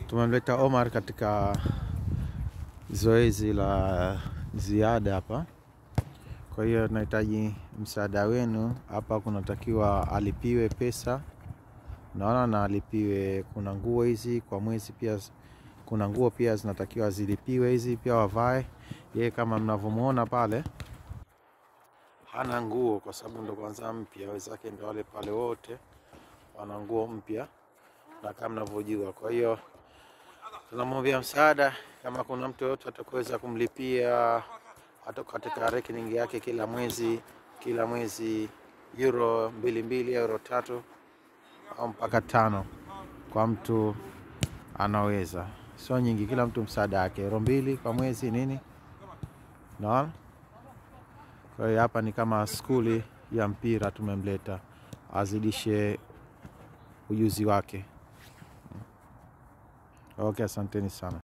Tumemleta Omar katika zoezi la ziada hapa, kwa hiyo tunahitaji msaada wenu hapa. Kunatakiwa alipiwe pesa, naona na alipiwe. Kuna nguo hizi kwa mwezi pia, kuna nguo pia zinatakiwa zilipiwe hizi pia wavae. Yeye kama mnavyomwona pale hana nguo kwa sababu ndo kwanza mpya, wenzake ndo wale pale wote wana nguo mpya na kama mnavyojua. Kwa hiyo tunamwambia msaada, kama kuna mtu yoyote atakuweza kumlipia hata katika rekening yake kila mwezi kila mwezi euro mbili mbili euro tatu au mpaka tano kwa mtu anaweza, sio nyingi, kila mtu msaada wake, euro mbili kwa mwezi nini, naona. Kwa hiyo hapa ni kama skuli ya mpira, tumemleta azidishe ujuzi wake. Okay, asanteni sana.